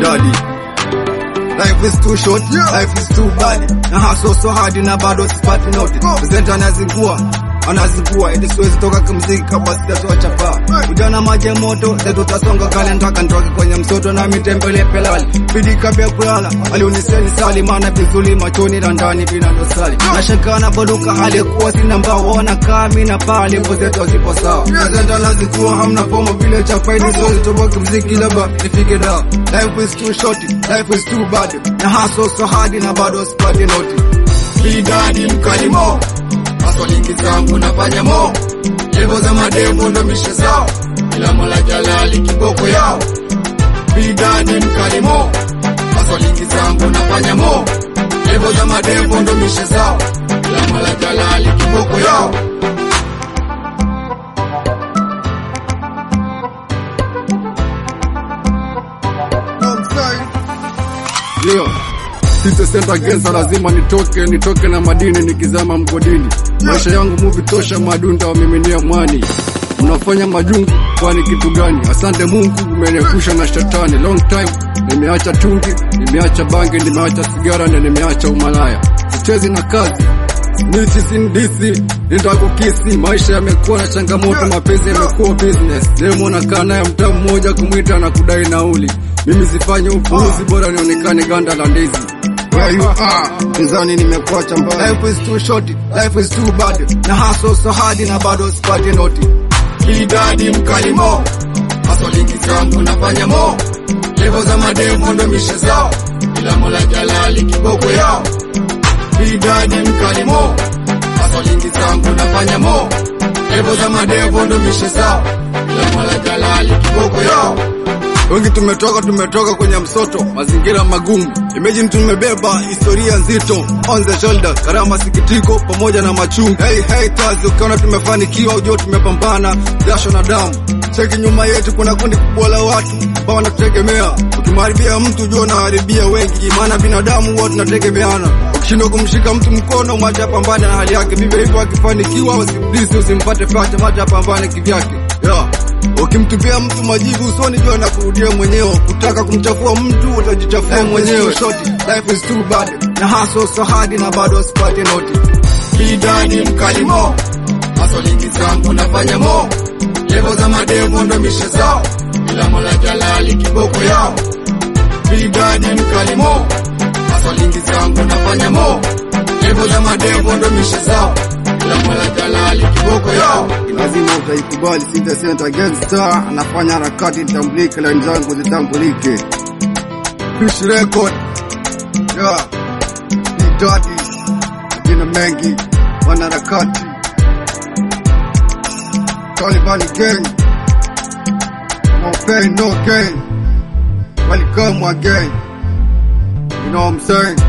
bloody Life is too short, life is too bad. Na hustle so hard na bado sipati noti. Presenter anazingua, anazingua ili siwezi toka kimziki kabla sijatoa chapa. Ujana maji ya moto, zetu tasonga kale ntaka nitoke kwenye msoto na mitembele pelali. Bidi kabla kulala, aliuniseni sali maana vizuri machoni na ndani vina dosari. Nashaka na boduka hali kuwa sina mbao ona kami na pale mpo zetu zipo sawa. Presenter anazingua hamna pomo vile cha faidi siwezi toka kimziki labda nifike da. Life is too short, life is too bad. Na hustle so hard na bado sipati noti. Bidadi mkalimo maswalingi zangu nafanya mo levo za mademo ndo mishe zao ila mola jalali kiboko yao bidadi mkalimo maswalingi zangu nafanya mo levo za mademo ndo mishe zao ila mola jalali kiboko yao Leo Sita senta gesa lazima nitoke nitoke na madini nikizama mgodini maisha yangu muvi tosha madunda wamiminia mwani mnafanya majungu kwani kitu gani asante mungu umeniepusha na shetani long time nimeacha tungi nimeacha bangi nimeacha sigara na nimeacha umalaya sichezi na kazi Nichi sindisi nitakukisi maisha yamekuwa na changamoto mapenzi yamekuwa business demo nakaa naye mtaa mmoja kumwita na kudai nauli mimi sifanye upuuzi bora nionekane ganda la ndizi where you are Nizani nimekuacha mbali Life is too short, life is too bad Na hustle so hard na bado sipati noti Bidadi mkalimo Maswalingi zangu nafanya mo Levo za mademo ndo mishe zao Ila mola jalali kiboko yao Bidadi mkalimo Maswalingi zangu nafanya mo Levo za madevo ndo mishe zao Ila mola jalali kiboko yao Wengi tumetoka tumetoka kwenye msoto, mazingira magumu. Imagine tumebeba historia nzito on the shoulder, karama, sikitiko pamoja na machungu. Hey haters, ukiona tumefanikiwa ujue tumepambana jasho na damu. Cheki nyuma yetu kuna kundi kubwa la watu ambao wanatutegemea. Ukimharibia mtu ujue unaharibia wengi, maana binadamu huwa tunategemeana. Ukishindwa kumshika mtu mkono, mwacha apambane na hali yake. Vivyo hivyo akifanikiwa, usimdisi, usimpate pacha, mwacha apambane kivyake. Yeah. Ukimtupia mtu majibu usoni, jua na kurudia mwenyewe. Kutaka kumchafua mtu utajichafua mwenyewe. Shorty, life is too bad. Na hustle so hard na bado sipati noti. Bidani mkalimo, maswalingi zangu nafanya mo. Levo za mademo ndo mishe zao, ila mola jalali kiboko yao. Bidani mkalimo, maswalingi zangu nafanya mo. Levo za mademo ndo mishe zao, ila mola jalali kiboko yao. Lazima utaikubali, Sita Center Gangster anafanya harakati itambulike, line zangu zitambulike. Fish record yeah. Bidadi majina mengi, wanaharakati Taliban gang, no pain no gain, welcome again. You know what I'm saying?